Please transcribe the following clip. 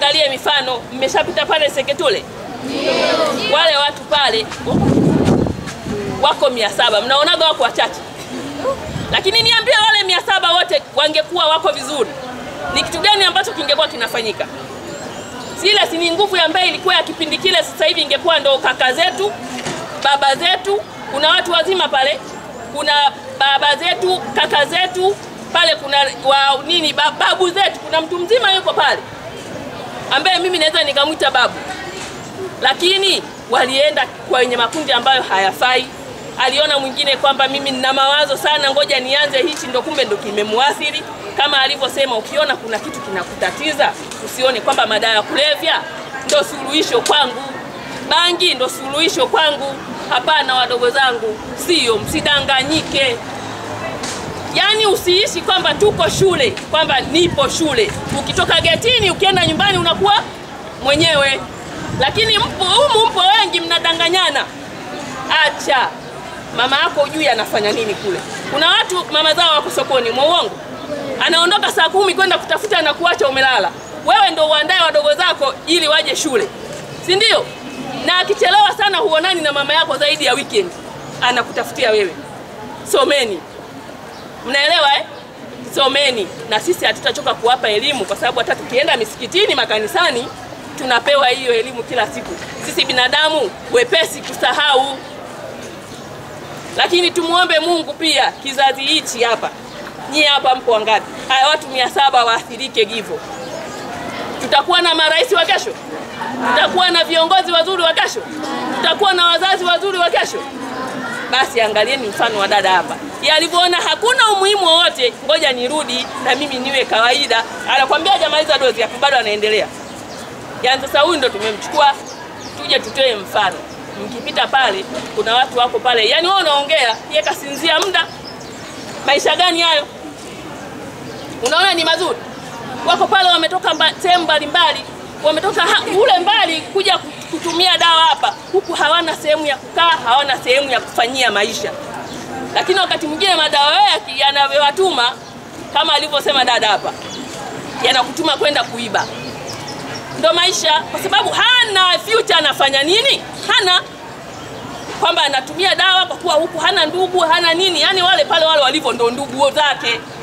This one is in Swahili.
tuangalie mifano. Mmeshapita pale Seketule, wale watu pale wako mia saba, mnaonaga wako wachache, lakini niambie, wale mia saba wote wangekuwa wako vizuri, ni kitu gani ambacho kingekuwa kinafanyika? Sile si ni nguvu ambayo ilikuwa ya kipindi kile, sasa hivi ingekuwa ndo kaka zetu, baba zetu, kuna watu wazima pale, kuna baba zetu, kaka zetu pale, kuna wa nini, ba- babu zetu, kuna mtu mzima yuko pale ambaye mimi naweza nikamwita babu, lakini walienda kwenye makundi ambayo hayafai. Aliona mwingine kwamba mimi nina mawazo sana, ngoja nianze hichi, ndo kumbe ndo kimemuathiri. Kama alivyosema, ukiona kuna kitu kinakutatiza usione kwamba madawa ya kulevya ndo suluhisho kwangu, bangi ndo suluhisho kwangu. Hapana, wadogo zangu, sio, msidanganyike. Yaani usiishi kwamba tuko shule, kwamba nipo shule. Ukitoka getini ukienda nyumbani unakuwa mwenyewe, lakini mpo humu, mpo wengi mnadanganyana. Acha mama yako ujui anafanya nini kule. Kuna watu mama zao wako sokoni, mwongo, anaondoka saa kumi kwenda kutafuta na kuacha umelala. Wewe ndo uandae wadogo zako ili waje shule, si ndio? Na akichelewa sana huonani na mama yako zaidi ya weekend, anakutafutia wewe. Someni. Mnaelewa eh? Someni, na sisi hatutachoka kuwapa elimu, kwa sababu hata tukienda misikitini, makanisani, tunapewa hiyo elimu kila siku. Sisi binadamu wepesi kusahau, lakini tumuombe Mungu pia kizazi hichi hapa. Nyie hapa mko wangapi? Haya, watu mia saba waathirike hivyo. Tutakuwa na marais wa kesho? Tutakuwa na viongozi wazuri wa kesho? Tutakuwa na wazazi wazuri wa kesho? Basi angalieni mfano wa dada hapa, alivyoona hakuna umuhimu wowote, ngoja nirudi na mimi niwe kawaida. Anakwambia hajamaliza dozi yako, bado anaendelea. Yaani sasa huyu ndo tumemchukua tuje tutoe mfano. Mkipita pale, kuna watu wako pale, yaani wewe unaongea, yeye kasinzia muda. Maisha gani hayo? Unaona ni mazuri? Wako pale wametoka mba- sehemu mbalimbali, wametoka ha- ule mbali kuja kutumia dawa hapa, huku hawana sehemu ya kukaa, hawana sehemu ya kufanyia maisha. Lakini wakati mwingine madawa yake yanavyowatuma kama alivyosema dada hapa, yanakutuma kwenda kuiba. Ndo maisha, kwa sababu hana future. Anafanya nini? Hana kwamba anatumia dawa kwa kuwa huku hana ndugu hana nini, yani wale pale wale walivyo ndo ndugu zake.